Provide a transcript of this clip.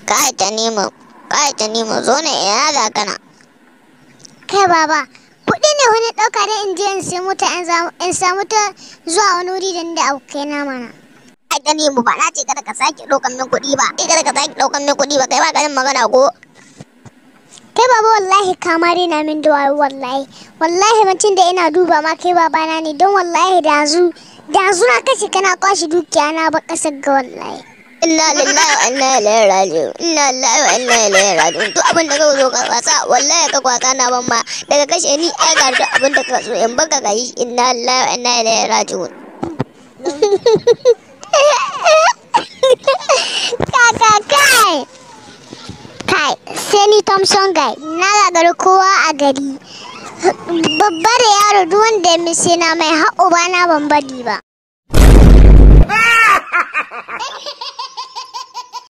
kai ta nemo kai ta nemo zo ne ina za kana Kai baba, kuɗi ne wani ɗauka da in je in sai mota in samu- in samu ta zuwa wani wuri da ni da abokai na mana. kai ta nemo ba na ce kada ka sake ɗaukan min kuɗi ba kai kada ka sake ɗaukan min kuɗi ba kai ba ganin magana ko Kai baba wallahi kamare na min da wayo wallahi. Wallahi mutum da ina duba ma kai baba na ne don wallahi da zu da zu na kashe kana kwashe dukiya na ba kasar ga wallahi. inna lillahi wa inna ilaihi raji'un inna lillahi wa inna ilaihi raji'un to abin da ka zo ka kwasa wallahi ka kwasa na ban ma daga kashe ni ai ga duk abin da ka so in baka ka yi inna lillahi wa inna ilaihi raji'un Kaka kai. Kai, sai ni Thompson guy, na gagari kowa a gari. Babba da yaro duk wanda ya mise na mai haƙo ba na ban bari ba.